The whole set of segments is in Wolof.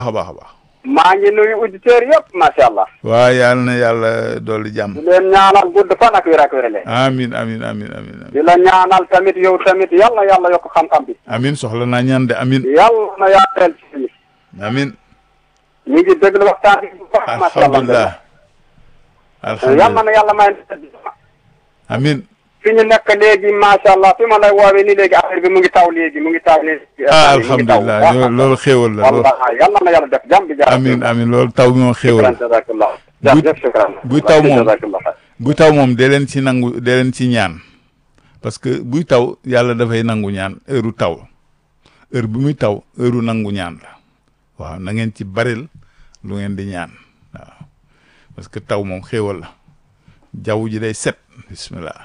a baax a baax maa ngi nuyu auditeurs yëpp macha allah. waaw yàlla na yàlla dolli jàmm di leen ñaanal gudd fan ak wér ak wérle. amin amin amin amin amin di la ñaanal tamit yow tamit yal na yàlla yokk xam-xam bi. amin soxla naa ñaan de amin yàlla na yàlla ci amin ñu ngi déglu waxtaan bi bu baax macha allah. alhamdulilah yal alhamdulilah na yàlla may amin fi ñu nekk léegi macha allah fi ma lay woowee ni léegi affaire bi mu ngi taw léegi mu ngi taw léegi. ah mu ngi taw. alhamdulilah loolu loolu xéewal la loolu wallahi yal na yàlla def jàmm bi jàmm. amin amin loolu taw bi moom xéewal la jazakallah. Bu- jërëjëf shukran. buy taw moom. jazakallah. buy taw moom dee leen ci nangu dee leen ci ñaan parce que buy taw yàlla dafay nangu ñaan heure taw heure bi muy taw heure nangu ñaan la waaw na ngeen ci baril lu ngeen di ñaan waaw parce que taw moom xéewal la jaww ji day set bismillah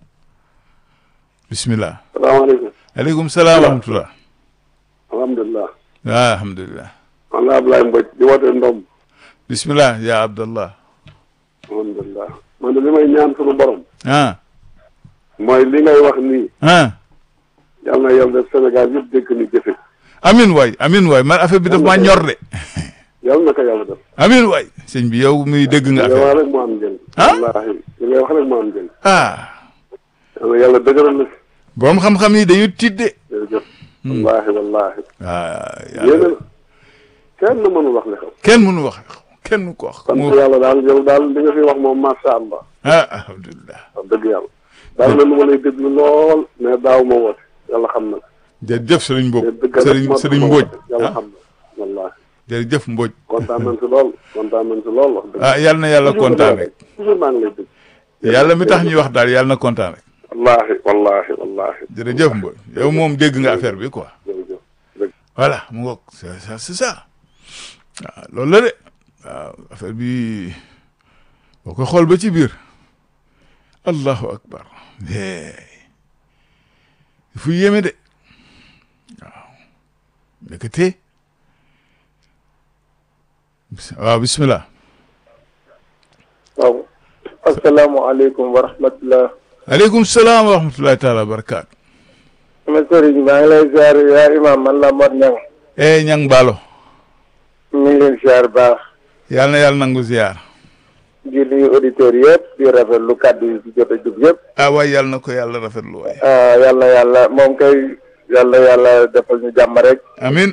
bismillah salaamaaleykum aleykum salaam wa rahmatullah alhamdulilah waaw alhamdulilah man la Ablaye Mbodj di woote Ndom bismillah ya abdallah alhamdulilah man de li may ñaan suñu borom ah mooy li ngay wax nii ah yal na yàlla def Sénégal yëpp dégg ni jëfe amin waay amin waay man affaire bi daf maa ñor de yal na ko yàlla def amin waay sëñ bi yow muy dégg nga li ngay affaire wax rek mu am njëriñ Ah? wallaahi li ngay wax rek mu am njëriñ ah yal na yàlla dëgëral la fi borom xam-xam yi dañu tidde jërëjëf wallaahi wallaahi ah yéen yàlla a kenn mënul wax li xew kenn mënu wax kenn mënu ko wax sant mu yàlla daal yow daal li nga fi wax moom macha allah ah alhamdulilah wax dëgg yàlla daal na lu ma lay déglu lool mais daaw ma woote yàlla xam na jërëjëf sëriñ Mbodj mais dëgg rek sëriñ moo tax sëriñ ma Mbodj woote yàlla ah xam na wallaahi jërëjëf Mbodj kontaan nañ si lool kontaan nañ si lool wax dëgg ah yàlla na yàlla kontaan rek toujours maa ngi lay dégg yàlla mi tax ñuy wax daal yàlla na kontaan rek wallaahi wallaahi wallaahi jërëjëf Mbodj yow moom dégg nga affaire bi quoi jërëjëf dëgg voilà mu ngoog c'est ça c'est ça waaw loolu la de waaw affaire bi boo ko xool ba ci biir allahu akbar hey fu yéeme de waaw ndekete bis- waaw bismillah waaw asalaamaaleykum wa rahmatulah. aleykum salaam wa rahmatullahi taala wa barakaatu sama sëriñ maa ngi lay ziar yaa imam man la Mor Niang eh ñang baalo ñu ngi leen ziar baax yàlla na yàlla nangu ziyaar di nuyu auditeurs yëpp di rafetlu kàddu yi ci jot a jub yëpp ah waay yàlla na ko yàlla rafetlu waay ah yàlla yàlla moom kay yàlla yàlla defal ñu jàmm rek amin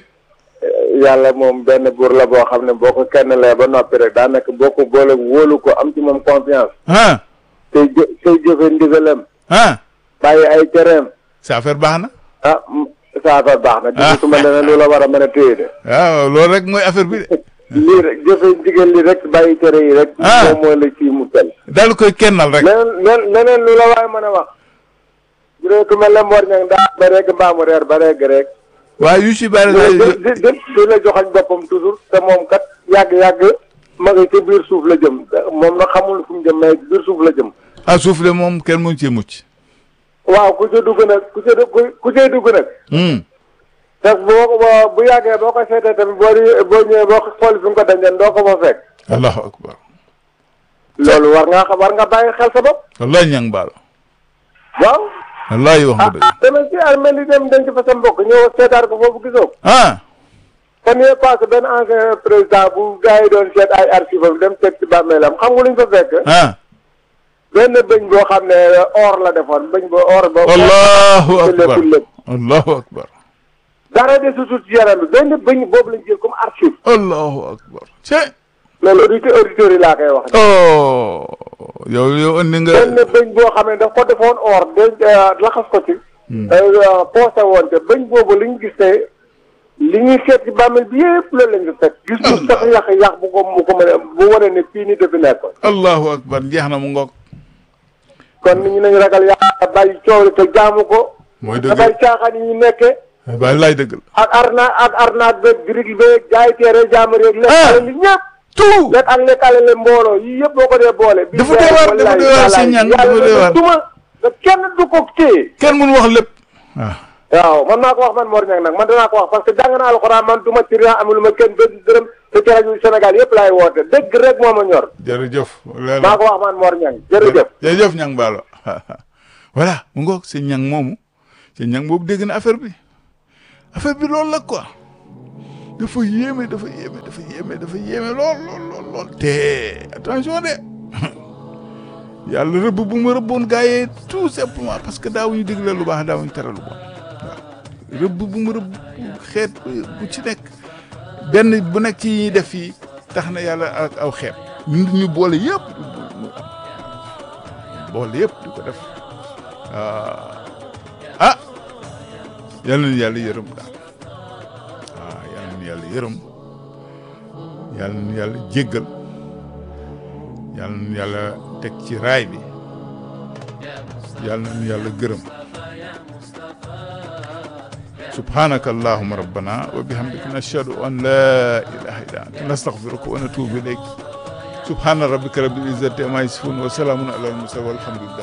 yàlla moom benn buur la boo xam ne boo ko kenn lee ba noppi rek daanaka boo ko boole wóolu ko am ci moom confiance ah tey jë tey jëfe ndigalam ah bàyyi ay tereem sa affaire baax na ah saafara baax na gisutuma leneen lu la war a mën a téye de waaw loolu rek mooy affaire bi de lii rek jëfe ndigal li rek bàyyi tere yi rek Ah. moom mooy la ci mu tel daal koy kennal rek leneen len- leneen lu la waaye mën a wax bu dee ku mel ne Mor Niang daa ba rek mbaamu reer ba rek rek waaye yu si bari di day di di di la joxañ boppam toujours te moom kat yàgg-yàgg ma ngi ci biir suuf la jëm moom nag xamul fu mu jëm mais biir suuf la jëm ah suuf de moom kenn mënu cee mucc waaw ku ca dugg nag ku ca ku ku cay dugg nag hmm te boo ko boo bu yàggee boo ko seetee tamit boo di boo ñëwee boo ko xool fi nga ko dañeen doo ko fa fekk allahu akbar loolu war nga xam war nga bàyyi xel sa bopp wallahi ñang baal waaw wallahi wax nga ah dëgg tamit si armée li dem denc fa sa mbokk ñëw seetaar ko foofu gisoo ko ah fan yee passé benn ancien président bu gars yi doon seet ay archive am dem seet ci bàmmeelam xam nga lu ñu fa fekk ah benn bëñ boo xam ne or la defoon bëñ ba or ba allahu akbar lépp lépp allahu akbar dara de su ci yaram bi benn bëñ boobu lañ jël comme archive allahu akbar ce loolu auditeur auditeurs yi laa koy wax oh yow yow andi nga benn bëñ boo xam ne daf ko defoon or de laxas ko ci poosé woon te bëñ boobu li ñu gis ne li ñuy seet ci bàmmeel bi yëpp loolu lañ ko fekk gis ñu sax yàq yàq bu ko mu ko mën a bu wane ne fii ni dafi nekkoon allahu akbar jeex na mu ngoog kon nit ñi nañu ragal yàlla bàyyi coow li te jaamu ko mooy te dëgg bàyyi caaxaan yi ñu nekkee waaye laay dëgg la ak arna ak arnaat beeg birig beeg jaay teere jaamu rek lekk Ah. alal li ñëpp tout lekk ak lekk alal le mbooloo yii yëpp boo ko dee boole bi Dafa doy waar, dafa doy waar, sëñ Niang, dafa doy waar. duma te kenn du ko téye kenn mënu wax lépp waaw waaw man maa ko wax man Mor Niang nag man danaa ko wax parce que jàng naa alxuraan man du ma ci rien amul ma kenn benn dërëm te ci rajo Sénégal yëpp laay woote dëgg rek moo ma ñor jërëjëf leer na maa ko wax man Mor Niang jërëjëf jërëjëf ñang baalo voilà mu ngoog sëñ ñang moomu sëñ ñang boobu dégg na affaire bi affaire bi loolu la quoi dafa yéeme dafa yéeme dafa yéeme dafa yéeme lool lool lool lool te attention de yàlla rëbb bu ma rëbboon gaa yee tout simplement parce que daawuñu digle lu baax daawuñu tere lu bon waaw rëbb bu ma rëbb xeet bu ci nekk benn bu nekk ci ñuy def fii tax na yàlla ak aw xeet ñu ñu boole yëpp mu am boole yëpp di ko def ah yal na yàlla yërëm daal waaw yal na yàlla yërëm yal na yàlla jéggal yal na yàlla teg ci raay bi yal na yàlla gërëm subhanaka allahuma rabbana wa bihamdika nashhadu an la ilaha illa anta nastaghfiruka wa natubu ilayk subhana rabbika rabbil izzati amma yasifun wa salamun ala al mursalin walhamdulillah